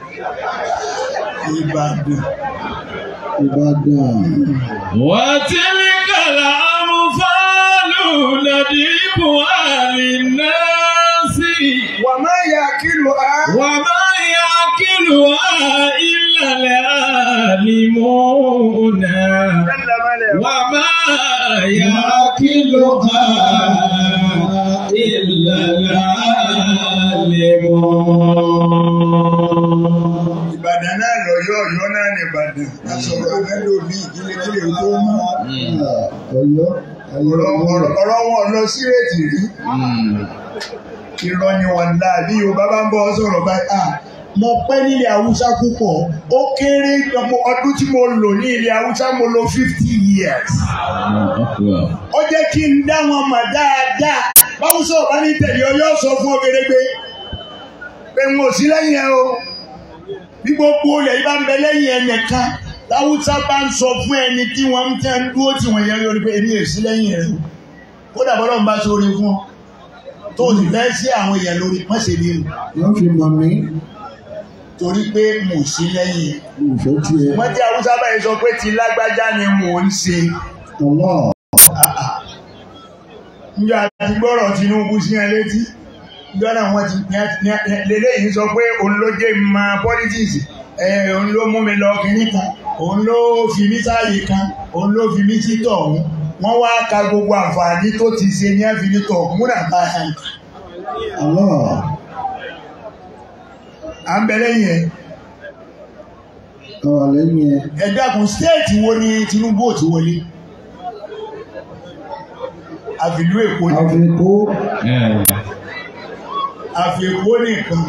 Ìbàdàn Ìbàdàn. وتلك الأمثال نضربها للناس wà má yà kílò á وما يعقلها إلا العالمون وما يعقلها إلا العالمون Ìbàdàn náà lọ́yọ́ ọ̀yọ́ náà ní Ìbàdàn lásọ̀rọ̀ mẹ́lò ní ìdílé kílè tó mọ́ Ọ̀yọ́. ọ̀rọ̀ ọ̀rọ̀- ọ̀rọ̀ wọn lọ sí rètì rí irọ́ ni wọn dá bí Yorùbá bá ń bọ́ sọ̀rọ̀ báyìí à mo pẹ́ nílẹ̀ Haúsá púpọ̀ ó kéré ọmọ ọdún tí mo lò ní ilẹ̀ Haúsá mo lò fifty years ó jẹ́ kí n dá wọn mọ̀ dáadáa báwùsọ ọba ní tẹ̀lé ọ yóò sọ fún ọgẹdẹgbẹ pé n ò sí lẹ́yìn ẹ o bí gbogbo olè yìí bá ń bẹ lẹ́yìn ẹ nìkan láwùsá bá ń sọ fún ẹni tí wọ́n ń tẹ́ ń dúró tí wọ́n yẹn lórí pé èmi ò sí lẹ́yìn ẹ o kódà bọ́lá ń bá sórí fún ọ tó o sì fẹ́ sí àwọn èèyàn lórí má ṣe ní o Wọ́n fi mọ̀ mí. torí pé mo sí lẹ́yìn ẹ Ìfẹ́ tiẹ̀. wọ́n tí haúsá báyìí sọ pé ti lágbájá ni mò ń ṣe Allah. njọ àti gbọ́rọ̀ Tinubu sí ẹ létí njọ náà wọ́n ti lélẹ́yìn sọ pé òun ló jẹ́ ma politics ẹ̀ òun ló mú mi lọ kínní kan òun ló fi mí sáàyè kan òun ló fi mí sí tọ̀hún wọ́n wá ka gbogbo àǹfààní tó ti ṣe ní àfihàn tọ̀hún múnà bá a yàn. Allah. à ń bẹ lẹ́yìn ẹ̀ Àwọn lẹ́yìn ẹ̀. ẹ dákun stéètì wo ni Tinubu ò ti wọlé àfìlú Èkó ni Àfikún. àfi Èkó nìkan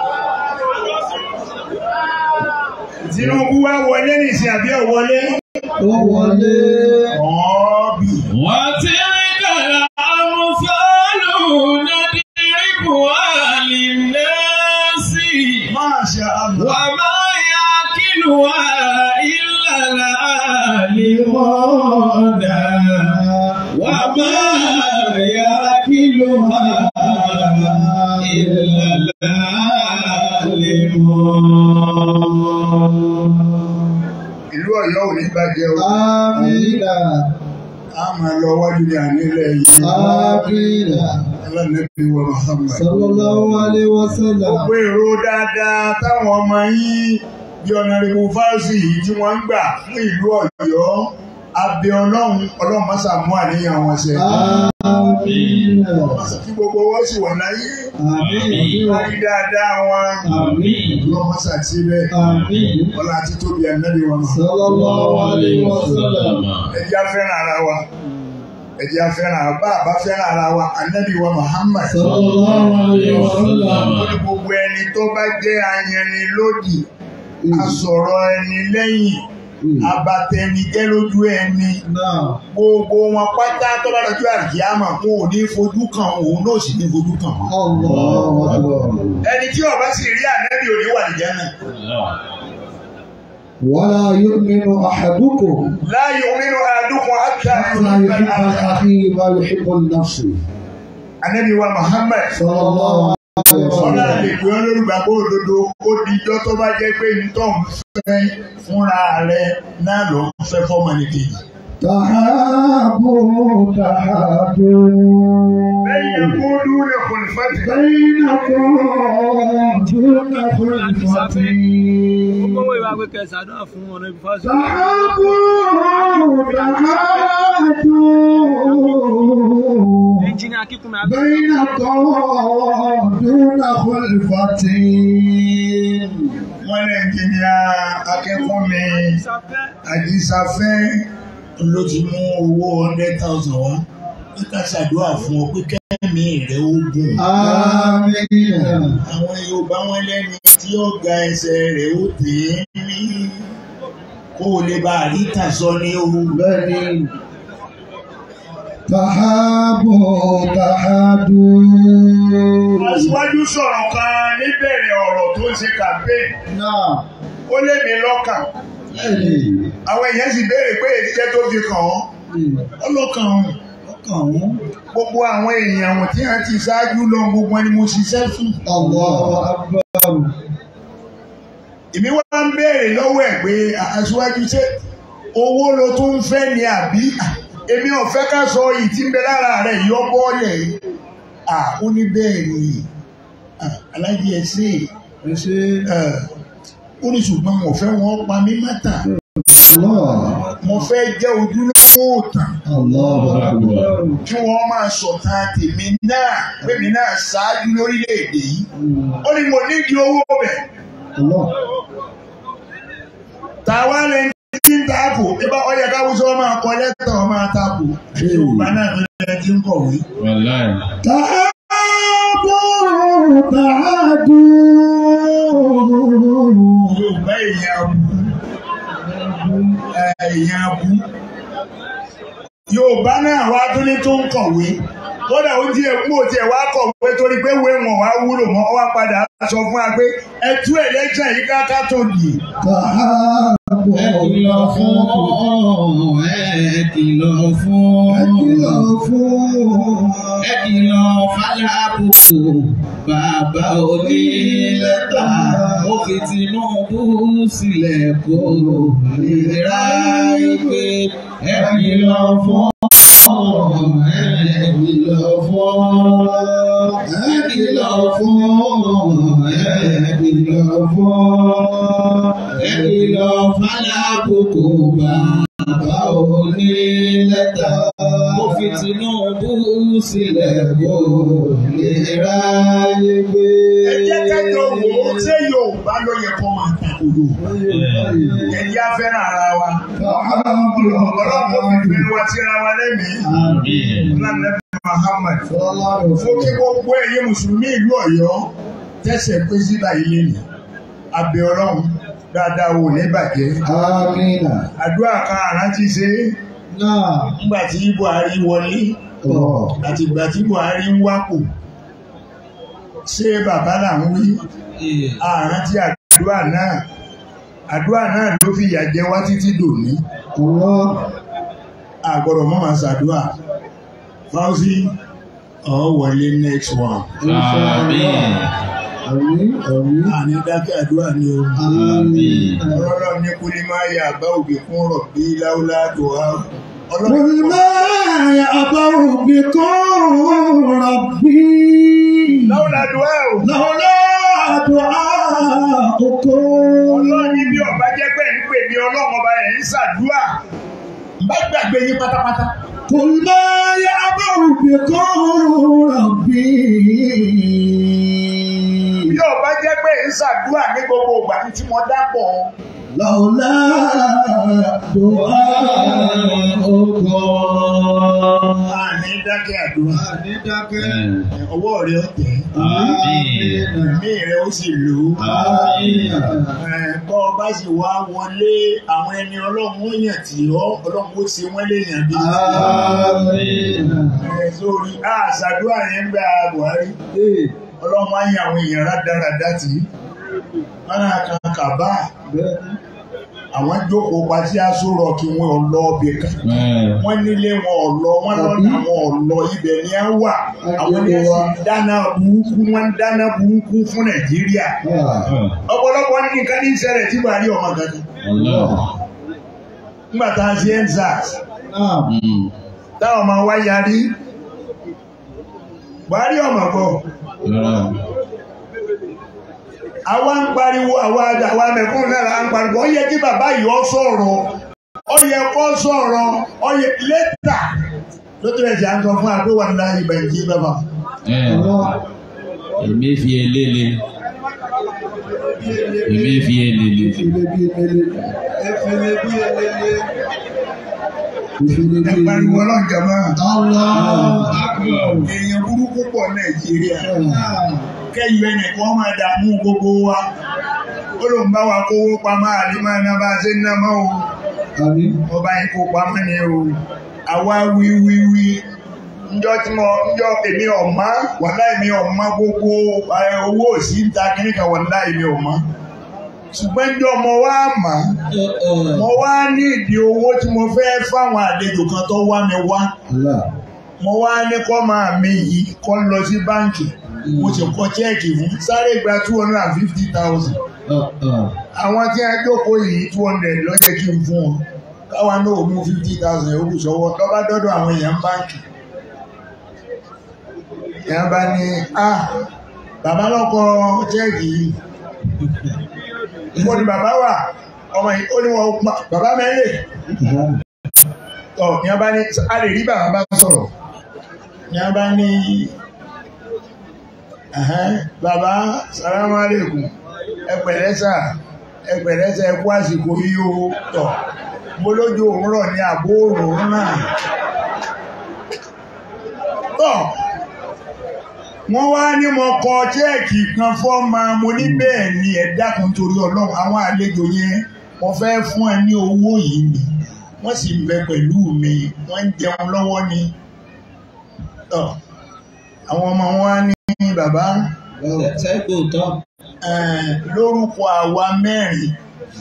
Tinubu wá wọlé nìsín àbí ọ̀ wọlé Ó wọlé. ọ̀ọ́bì. وتلك الأمثال نضربها للناس Masha Allah. وما يعقلها إلا العالمون وما يعقلها إلا العالمون Ìlú Ọ̀yọ́ ò ní bàjẹ́ o. Amina. A máa lọ wájú ní ànílẹ̀ yìí. Amina. Alánàbí wa Muhammad. Sallallahu alaihi wasallam. Gbogbo èrò dáadáa táwọn ọmọ yín bí ọ̀nàrẹ́bù fásitì yìí tí wọ́n ń gbà fún ìlú Ọ̀yọ́. Abẹ Ọlọ́run Ọlọ́run má ṣàmú àníyàn wọn ṣe. Amina. Kí gbogbo wọn sì wà láyé. Amina. Wọ́n rí dáadáa wọn. Ọlọ́run má ṣàtì bẹ́ẹ̀. Amina. Ọlá àti tóbi ànábì wa Muhammad. Sallallahu alaihi wasallam. Ẹ jẹ́ á fẹ́ràn ara wa. Ẹ jẹ́ á fẹ́ràn ara bá àbá fẹ́ràn ara wa ànábì wa Muhammad. Sallallahu alaihi wasallam. Ó ní gbogbo ẹni tó bá jẹ́ ayanilódì, asọ̀rọ̀ ẹni lẹ́yìn, abatẹnijẹ́ lójú ẹni. Náà. Gbogbo wọn pátá tó bá lọ́jọ́ àkíyàmọ̀ wọn ò ní fojú kan òun náà sì ní fojú kan wọn. Allahu akbar. Ẹni tí ó bá sì rí ànábì ò ní wà ní Jánnà. ولا يؤمن أحدكم La yu'minu ahadukum hatta حتى yuhibba يحب al-akha. أخيه ما يحب لنفسه Ànábì wa Muhammad. صلى الله عليه Ọlá lè وسلم pè ọ́ lórúgbàgbọ́ òdodo ó di ijọ́ tó bá jẹ́ pé ntọ́ ń fẹ́ fúnra rẹ̀ náà ló ń fẹ́ fọ́mọ nìkejì. تحابوا تحابوا Lẹ́yìn kó dúró kò ní fẹ́ ti. بينكم دون خلفة gbówó ìwà pé kẹsàn-án náà fún ọ̀nà ìfọ́sọ̀. تحابوا تحادوا ẹnjìnìà kíkún mi àbí. بين قوم دون خلفة wọ́n lè ẹnjìníà akẹ́kọ̀ọ́ mi ìsàfẹ́ àdìsáfẹ́ ló ti mú owó hundred thousand wá níta ṣàdúrà fún ọ pé kẹ́mi rẹ̀ ó gùn. آمين àwọn Yorùbá wọn lẹ́ni tí ó ga ẹsẹ̀ rẹ̀ ó tè é ní kó o lè bá àríkà sọ ní ohun. بني تحابوا تحادوا Aṣíwájú sọ̀rọ̀ kan níbẹ̀rẹ̀ ọ̀rọ̀ tó ń ṣe campaign. نعم Ó lé mi lọ́kàn. بني Àwọn èèyàn sì béèrè pé èdíjẹ́ tó fi kàn án. Ó lọ́kàn òun. ọkàn wọn Gbogbo àwọn èèyàn wọ̀n tí wọ́n ti ṣáájú lọ gbogbo ẹni mo ṣiṣẹ́ fún. Allahu Akbar Èmi wá ń béèrè lọ́wọ́ ẹ̀ pé aṣíwájú ṣé owó ló tún ń fẹ́ ni àbí èmi ò fẹ́ ká sọ yìí tí ń bẹ lára rẹ̀ yọ bọ́ọ̀lẹ̀ yìí. À ó ní bẹ́ẹ̀ ni Ah, alájí ẹ ṣe ẹ ṣe é. Ó ní ṣùgbọ́n mo fẹ́ wọn pa mí mọ́tà. Allah Mo fẹ́ jẹ́ ojúlówó òtàn. Allahu Akbar kí wọ́n máa sọ̀tàn tèmi náà pèmí náà ṣáájú lórílẹ̀‐èdè yìí. ó ní mo nídìí owó bẹ̀. Allah tàwa lẹ ní tí ń taako ibà ọyẹ káwùsọ máa kọ lẹ́tọ̀ máa taako. yorùbá náà ló lẹ ti ń kọ̀wé. wàláì. Ta'adu ta'adu yorùbá èèyàn abú èèyàn abú. yorùbá náà wá tún ní tó ń kọ̀wé. kódà ó di ẹkú òtí ẹ wá kọ̀wé torí pé wé wọn wá wúlò mọ́ ọ wá padà sọ fún wa pé ẹ tú ẹlẹ́jẹ̀ yìí káká tó dì. ta'adu Ẹ kìlọ̀ fún ẹ kìlọ̀ fún Ẹ kìlọ̀ fún ẹ kìlọ̀ fàlàbùkù bàbá onílẹ̀ta mo fi Tinubu sílẹ̀ kó lè ra ìpè ẹ kìlọ̀ fún ẹ kìlọ̀ fún ẹ kìlọ̀ fún ẹ kìlọ̀ fún ẹ kìlọ̀ fàlàbùkù bàbá onílẹ̀ta mo fi Tinubu sílẹ̀ kó lè ra ìpè. ẹ jẹ́ kẹ́jọ wò ó ṣé yorùbá ló yẹ kó máa tako yorùbá. ẹ̀yà fẹ́ràn ara wa. ọlọ́run fi fẹ́ wa síra wa lẹ́mìí. lánàá Muhammad. fún kí gbogbo ẹ̀yin mùsùlùmí ìlú ọ̀yọ́ tẹ̀sẹ̀ pé síbà ilé nì. abẹ́ ọlọ́run dáadáa wò ní bàjẹ́. Amina àdúrà kan àrántí ṣe náà nígbà tí Buhari wọlé ọ̀ àti ìgbà tí Buhari ń wápò. ṣé bàbá là ń wí? àrántí àdúrà náà àdúrà náà ló fi ìyà jẹ wá títí dòní Allah àgbọ̀dọ̀ mọ́ máa ṣàdúrà fáwọ́sí ọ̀ wọlé next one àmín. àmín àmín àní dákẹ́ àdúrà ni o àmín. ọlọ́rọ̀ ní kú ní máa yà bá òbí fún rọ̀bí láúlá tó wá قل ما يأبى بكم ربي láúlá tó wá o لولا دعاؤكم ọlọ́run ní bí ọba jẹ́ pé ń pè mí ọlọ́run ọba ẹ̀ ń ṣàdúrà bá gbàgbé yín pátápátá قل ما يأبى بكم ربي bí ọba jẹ́ pé ń ṣàdúrà ní gbogbo ìgbà tí mo dápọ̀ لولا دعاؤكم àní dákẹ́ àdúrà ọwọ́ rẹ ó tẹ̀ àmín. ẹ̀mí rẹ ó sì lò ó. àmín. Ẹ̀, bọ́ ọ bá sì wá wọlé àwọn ẹni ọlọ́run ó yàn tí ọ́ ọlọ́run ó ṣe wọ́n léèyàn bí. آمين Ẹ̀, sórí àṣàdúrà yẹn gba Buhari ọlọ́run á yan àwọn èèyàn rádaràdá tì í. wọ́n náà kan kàbá àwọn jókòó pa sí aṣọ rọ kí wọ́n lọ ọbẹ̀ kan. wọ́n nílé wọn ọ̀lọ́ wọ́n lọ́nà wọn ọ̀lọ́ ibẹ̀ ni a wà àwọn ní ẹ̀sìn dáná burúkú wọ́n ń dáná burúkú fún Nàìjíríà. ọ̀pọ̀lọpọ̀ ní nǹkan ní ìṣẹ̀lẹ̀ tí Buhari ọmọ gangan. nígbà tá a ṣe endsars táwọn ọmọ wa yarí Buhari ọmọ bọ̀ àwa ń pariwo àwa àwa mẹ̀kún náà là ń pariwo ó yẹ kí bàbá yìí ó sọ̀rọ̀ ó yẹ kó sọ̀rọ̀ ó yẹ lẹ́tà lótú ẹ̀sẹ̀ à ń sọ fún àpé wà ní láyé ìbẹ̀jì bàbá ẹ èmi fi eléle èmi fi eléle Efele bí elele. ẹ pariwo ọlọ́njà máa Allah. èèyàn burúkú pọ̀ nàìjíríà kẹ́yìn ẹnìkan máa dààmú gbogbo wa ó ló ń bá wa kówó pamọ́ àlímọ́ náà bá ṣe ń ná mọ́ o Àmín. ọba yìí kó pamọ́ ni o àwa wíwíwí njọ́ tí mo njọ́ èmi ọ̀mọ́ wàlá èmi ọ̀mọ́ gbogbo ẹ, owó òsì ń ta kíní kan wàlá èmi ọ̀mọ́ ṣùgbọ́n njọ́ mo wá mọ̀ mo wá ní ìdí owó tí mo fẹ́ fáwọn àlejò kan tó wá mi wá Allah. mo wá ní kọ́ máa mi yìí kọ́ lọ sí báǹkì mo sì kọ chẹ́ẹ̀kì fún sáré gba two hundred and fifty thousand àwọn tí a jókòó yìí two hundred ló yẹ kí n fún wọn káwa náà ò mú fifty thousand yòókù sọ́wọ́ lọ́ba dọ́dọ̀ àwọn èèyàn báǹkì èèyàn bá ní a bàbá lọ́kọ chẹ́ẹ̀kì yìí mo ní bàbá wà ọmọ yìí ó ní wọn pa bàbá mẹ́lẹ̀ ọ̀ ní a bá ní a lè rí bàbá bá sọ̀rọ̀ ní a bá ní ẹ̀hẹ́n, bàbá salamu alaikum ẹ pẹ̀lẹ́ sà ẹ pẹ̀lẹ́ sà ẹ kú àsìkò yìí o tọ̀ mo lójú òwúrọ̀ ní àbó òòrùn náà tọ̀ wọ́n wá ní mo kọ chẹ́ẹ̀kì kan fọ́ọ̀mà mo ní bẹ́ẹ̀ ni ẹ dákun torí ọlọ́run àwọn àlejò yẹn mo fẹ́ fún ẹ ní owó yìí ni wọ́n sì ń bẹ pẹ̀lú mi wọ́n ń jẹun lọ́wọ́ ni tọ̀ àwọn ọmọ wọn á ní bàbá sẹ́gbò tán eh, lórúkọ àwa mẹ́rin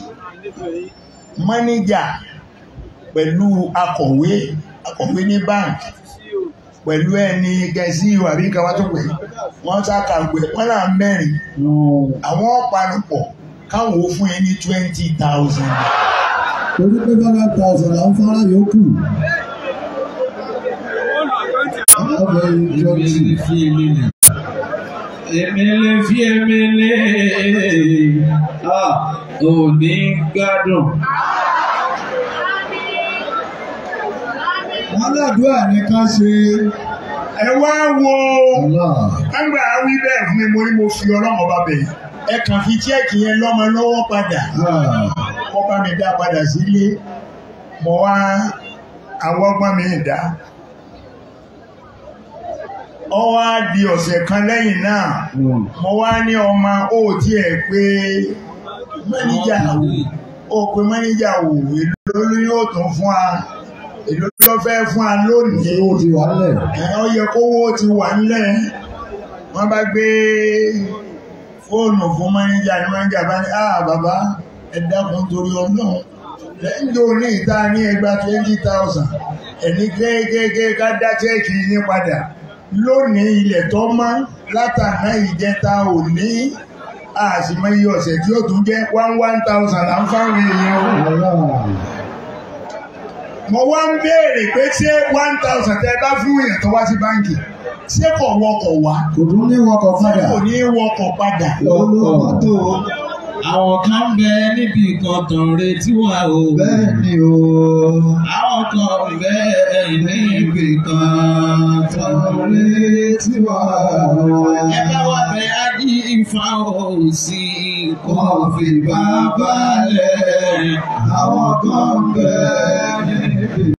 mọ́níjà pẹ̀lú akọ̀wé akọ̀wé ní báńkì pẹ̀lú ẹni gẹ̀ẹ́sì àbí kàwá tó pè wọ́n sàkàgbé wọ́n náà mẹ́rin àwọn ọ̀pàlùpọ̀ káwọn ò fún ẹ ní twenty thousand. Torí pé bàbá thousand là ń fara yòókù. Ọbẹ̀ èmi ìjọ́sìn. lè fi eléle èmi lè fi emele ah ò ní gbádùn Wọ́n ládùúgbà ní ká ṣe. ẹ wá wo Allah. ẹgbẹ́ àwí bẹ́ẹ̀ fún mi mo ní mo fi ọlọ́mọ bá bẹ̀ ẹ kàn fi chẹ́ẹ̀kì yẹn lọ́mọ lọ́wọ́ padà. Ah. wọ́n bá mi dá padà sílé mo wá àwọn ọgbọ́n mi dá ọ wá di ọ̀sẹ̀ kan lẹ́yìn náà mo wá ní ọmọ ó tiẹ̀ pé mẹ́níjà ó pé mẹ́níjà wò èlò ló yóò tún fún wa èlò ló fẹ́ fún wa lónìí Ó ti wà lẹ̀. ẹ̀ ọ yẹ kówó ti wà nílẹ̀ wọ́n bá gbé fóònù fún mẹ́níjà ní mẹ́níjà bá ní ah bàbá ẹ dákun torí ọlọ́run lẹ́yìn tó ní ìta ní ẹgbàá twenty thousand ẹni kéékèèké ká dá chẹ́ẹ̀kì yín padà lónìí ilẹ̀ tó mọ́ látàná ìjẹta òní àṣìmọ́ iye ọ̀sẹ̀ tí ó tún jẹ́ one one thousand là ń fáwọn èèyàn o Allah. mo wá ń béèrè pé ṣé one thousand tẹ bá fún èèyàn tó wá sí báǹkì ṣé kò wọkọ̀ wá Kò tún ní wọkọ̀ padà. kò ní wọkọ̀ padà Olówó mọ́tò. àwọn kan bẹ níbi kan tàn retí wà o Bẹ́ẹ̀ ni o. àwọn kan bẹ níbi kan tàn Retí wà. ẹ bá wà bẹ ají ìfà òsì kò Wọ́n fi bàbá lẹ̀. Àwọn kan bẹ́ẹ̀ níbi